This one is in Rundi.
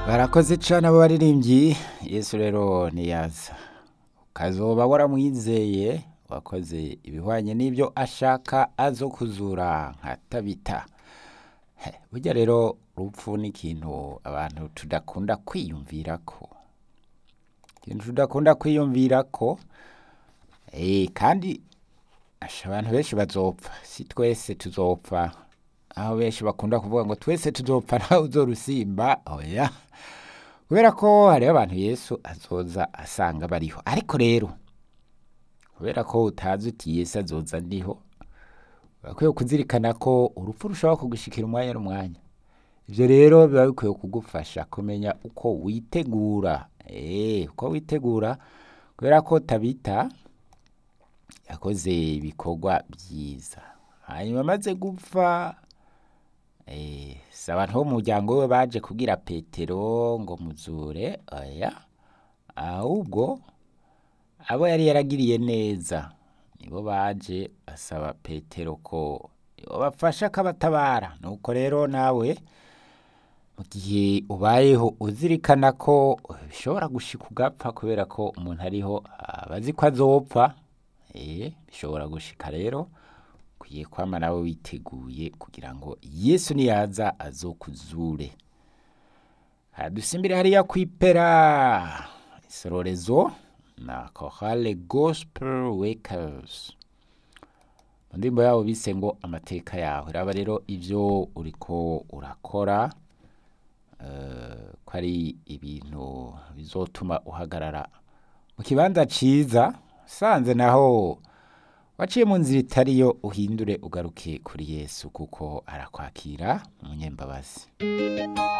barakoze cane abo baririmbyi yesu rero niyaza ukazoba waramwizeye wakoze ibihwanye n'ivyo ashaka azo kuzura nka tabita He, burya rero urupfu ni ikintu abantu tudakunda kwiyumvirako ikintu tudakunda kwiyumvirako eh, kandi asha abantu benshi bazopfa si twese tuzopfa aho benshi bakunda kuvuga ngo twese tuzopfa ntawe uzorusimba oya kubera ko hariho abantu yesu azoza asanga bariho ariko rero kubera ko utazi uti yesu azoza ndiho urakwiye kuzirikana ko urupfu rushobora kugushikira umwanya n'umwanya ivyo rero biba bikwiye kugufasha kumenya uko witegura eh, uko witegura kubera ko tabita yakoze ibikorwa vyiza hanyuma amaze gupfa eh, si abantu bo mu muryango we baje kubwira petero ngo muzure oya ahubwo abo yari yaragiriye neza nibo baje basaba petero ko bafasha akabatabara nuko rero nawe mu gihe ubayeho uzirikana ko bishobora gushika ugapfa kubera ko umuntu ariho aba azi ko azopfa eh, bishobora gushika rero ukwiye kwama nawe witeguye kugira ngo yesu niyaza azokuzure dusimbire hariya kwipera isororezo na chorale gospel wakers mu ndirimbo yabo bise ngo amateka yawe raba rero ivyo uriko urakora eh, ko ari ibintu bizotuma uhagarara mu kibanza ciza sanze naho waciye mu nzira itariyo uhindure ugaruke kuri yesu kuko arakwakira umunyembabazi